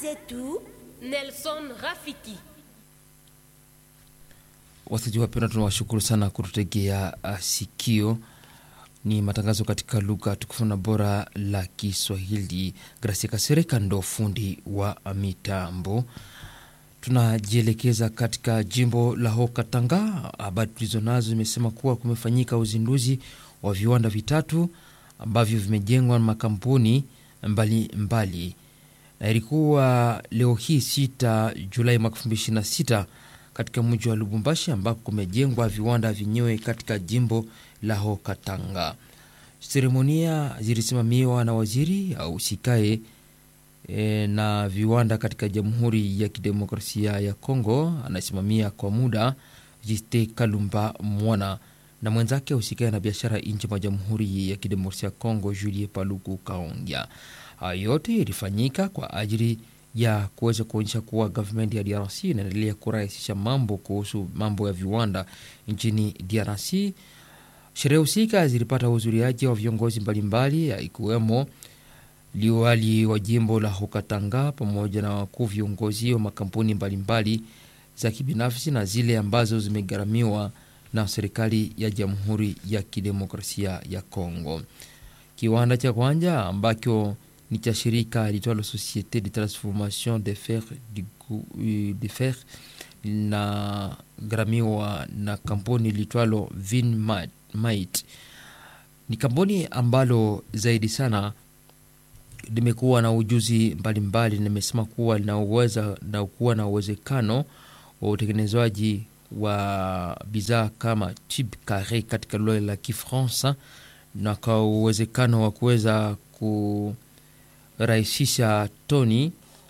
zetu Nelson Rafiki. Wasikilizaji wapendwa, tunawashukuru sana kututegea uh, sikio. Ni matangazo katika lugha tukufu na bora la Kiswahili. Gracia Kasereka ndo fundi wa mitambo. Tunajielekeza katika jimbo la Haut-Katanga. Habari tulizo nazo zimesema kuwa kumefanyika uzinduzi wa viwanda vitatu ambavyo vimejengwa na makampuni mbalimbali mbali. Na ilikuwa leo hii 6 Julai mwaka 2026 katika mji wa Lubumbashi ambako kumejengwa viwanda vyenyewe katika jimbo la Haut-Katanga. Seremonia zilisimamiwa na waziri au sikae e, na viwanda katika Jamhuri ya Kidemokrasia ya Kongo, anasimamia kwa muda Jiste Kalumba Mwana na mwenzake usikae na biashara nje mwa Jamhuri ya Kidemokrasia ya Kongo, Julie Paluku Kaongya. Hayo yote ilifanyika kwa ajili ya kuweza kuonyesha kuwa gavumenti ya DRC inaendelea kurahisisha mambo kuhusu mambo ya viwanda nchini DRC. Sherehe husika zilipata uhudhuriaji wa viongozi mbalimbali ikiwemo liwali wa jimbo la Haut-Katanga pamoja na wakuu viongozi wa makampuni mbalimbali za kibinafsi na zile ambazo zimegharamiwa na serikali ya Jamhuri ya Kidemokrasia ya Kongo. Kiwanda cha kwanza ambacho ni cha shirika litwalo Societe de Transformation de Fer de Fer na gharamiwa na kampuni litwalo Vinmite. Ni kampuni ambalo zaidi sana limekuwa na ujuzi mbalimbali, nimesema kuwa linaweza na kuwa na uwezekano wa utengenezaji wa bidhaa kama tube carre katika lugha la Kifaransa na kwa uwezekano wa kuweza kurahisisha toni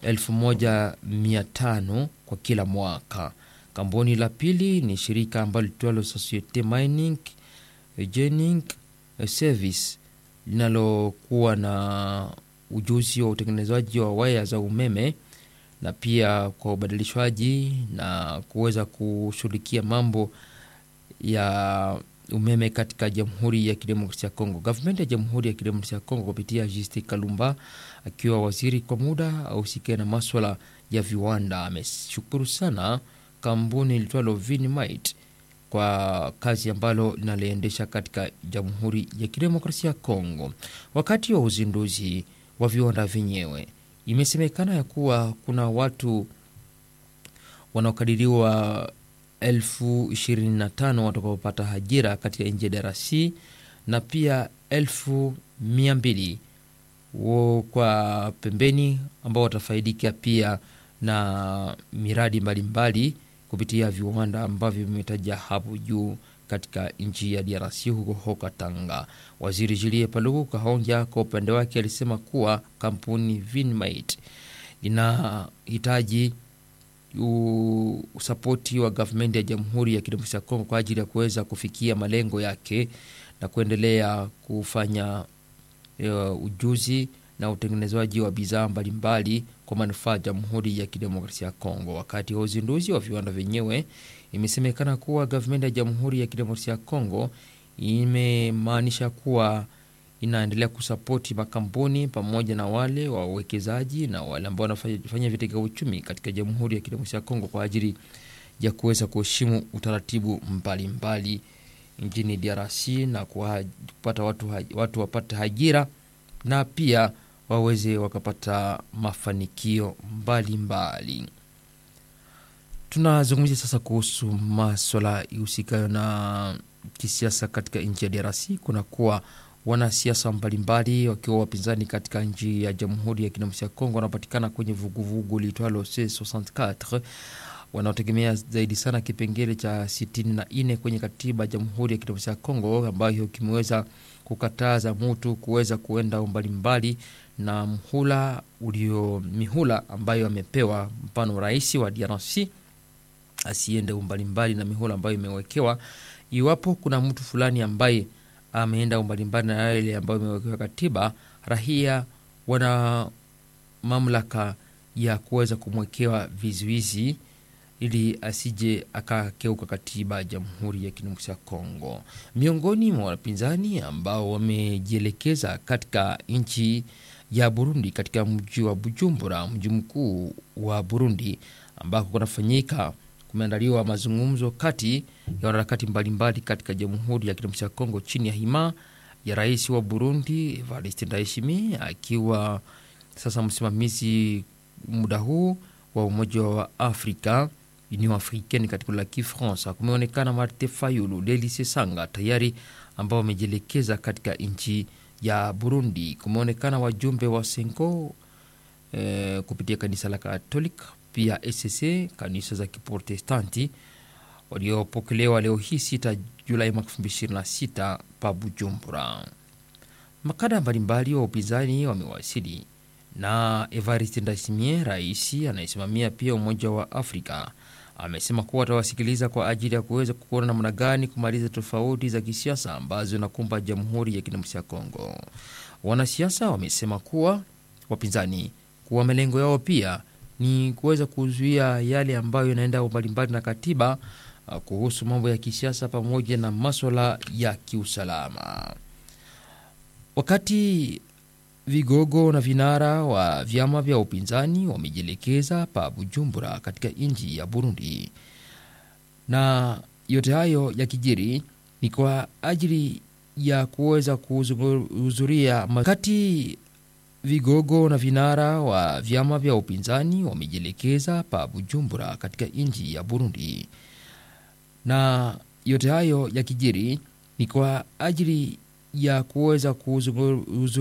1500 kwa kila mwaka. Kampuni la pili ni shirika ambalo litwalo Societe Mining Engineering Service linalokuwa na ujuzi wa utengenezaji wa waya za umeme na pia kwa ubadilishwaji na kuweza kushughulikia mambo ya umeme katika Jamhuri ya Kidemokrasia ya Kongo. Gavumenti ya Jamhuri ya Kidemokrasia ya Kongo kupitia Juste Kalumba akiwa waziri kwa muda ausikie na maswala ya viwanda ameshukuru sana kampuni litwalo Vinmite kwa kazi ambalo linaliendesha katika Jamhuri ya Kidemokrasia ya Kongo. Wakati wa uzinduzi wa viwanda vyenyewe, imesemekana ya kuwa kuna watu wanaokadiriwa elfu ishirini na tano watakaopata ajira katika nchi ya DRC na pia elfu mia mbili kwa pembeni ambao watafaidika pia na miradi mbalimbali mbali kupitia viwanda ambavyo vimetaja hapo juu katika nchi ya DRC huko Haut-Katanga. Waziri Julie Paluku Kahongya kwa upande wake alisema kuwa kampuni Vinmite inahitaji usapoti wa gavumenti ya Jamhuri ya Kidemokrasia ya Kongo kwa ajili ya kuweza kufikia malengo yake na kuendelea kufanya uh, ujuzi na utengenezaji wa bidhaa mbalimbali kwa manufaa ya Jamhuri ya Kidemokrasia ya Kongo. Wakati wa uzinduzi wa viwanda vyenyewe, imesemekana kuwa gavumenti ya Jamhuri ya Kidemokrasia ya Kongo imemaanisha kuwa inaendelea kusapoti makampuni pamoja na wale wawekezaji na wale ambao wanafanya vitega uchumi katika Jamhuri ya Kidemokrasia ya Kongo kwa ajili ya kuweza kuheshimu utaratibu mbalimbali nchini DRC na kupata watu, watu wapate ajira na pia waweze wakapata mafanikio mbalimbali. Tunazungumzia sasa kuhusu maswala ihusikayo na kisiasa katika nchi ya DRC. Kunakuwa wanasiasa mbalimbali wakiwa wapinzani katika nchi ya Jamhuri ya Kidemokrasia ya Kongo wanapatikana kwenye vuguvugu liitwalo C64 wanaotegemea zaidi sana kipengele cha 64 kwenye katiba ya Jamhuri ya Kidemokrasia ya Kongo ambayo kimeweza kukataza mtu kuweza kuenda mbalimbali na mhula ulio mihula ambayo amepewa, mfano rais wa DRC asiende mbalimbali na mihula ambayo imewekewa. Iwapo kuna mtu fulani ambaye ameenda mbalimbali na yale ambayo imewekewa katiba, rahia wana mamlaka ya kuweza kumwekewa vizuizi ili asije akakeuka katiba ya Jamhuri ya Kidemokrasia ya Kongo. Miongoni mwa wapinzani ambao wamejielekeza katika nchi ya Burundi katika mji wa Bujumbura, mji mkuu wa Burundi, ambako kunafanyika kumeandaliwa mazungumzo kati ya wanaharakati mbalimbali katika Jamhuri ya Kidemokrasia ya Kongo chini ya hima ya rais wa Burundi Evariste Ndayishimiye akiwa sasa msimamizi muda huu wa Umoja wa Afrika Union Africaine katika la Kifransa. Kumeonekana Marte Fayulu, Delice Sanga tayari ambao wamejielekeza katika nchi ya Burundi. Kumeonekana wajumbe wa Senko eh, kupitia kanisa la Katolik pia SSC kanisa za Kiprotestanti waliopokelewa leo hii 6 Julai mwaka 2026 pa Bujumbura. Makada mbalimbali wa upinzani wamewasili na Evariste Ndayishimiye, rais anayesimamia pia Umoja wa Afrika, amesema kuwa atawasikiliza kwa ajili ya kuweza kuona namna gani kumaliza tofauti za kisiasa ambazo zinakumba Jamhuri ya Kidemokrasia ya Kongo. Wanasiasa wamesema kuwa wapinzani kuwa malengo yao pia ni kuweza kuzuia yale ambayo yanaenda mbalimbali na katiba kuhusu mambo ya kisiasa pamoja na maswala ya kiusalama. Wakati vigogo na vinara wa vyama vya upinzani wamejielekeza pa Bujumbura katika nchi ya Burundi, na yote hayo yakijiri ni kwa ajili ya kuweza kuhudhuria wakati vigogo na vinara wa vyama vya upinzani wamejielekeza pa Bujumbura katika nchi ya Burundi, na yote hayo yakijiri ni kwa ajili ya kuweza kuhudhuria